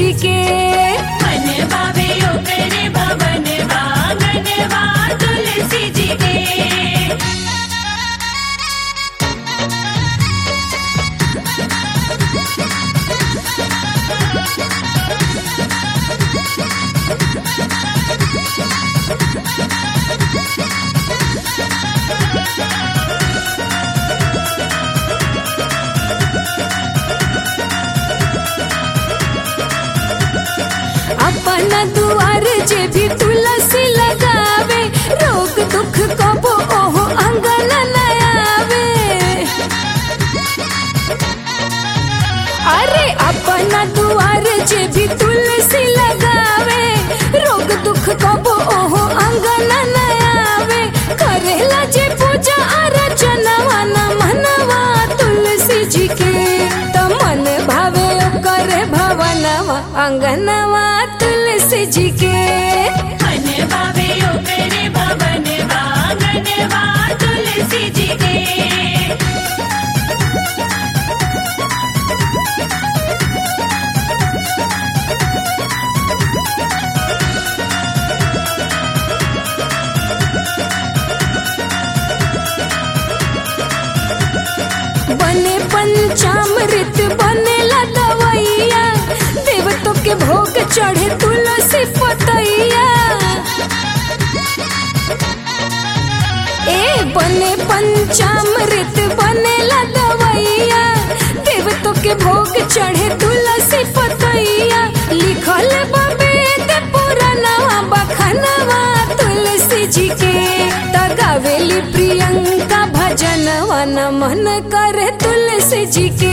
जी के मन भावे ओकरे भवन वांगनवा तुलसी जी के अपन दुआर जे भी तुलसी लगावे रोग दुख कबो ओहो अंगन न आवे अरे अपन दुआर जे भी तुलसी लगावे रोग दुख कबो ओहो अंगन न आवे करेला जे पूजा अर्चनवा न मनवा तुलसी जी के त मन भावे करे भवनवा अंगनवा तुलसी जी के मन भावे ओकरे भवन वांगनवा तुलसी जी के बने पंचामृत बनेला दवैया देवतों के भोग चढ़े तुलसी पतैया ए बने पंचामृत बनेला दवैया देवतों के भोग चढ़े तुलसी पतैया लिखल बवेद पुरानवा बखनवा तुलसी जी के तगावेली प्रियंका भजनवा न मन करे तुलसी जी के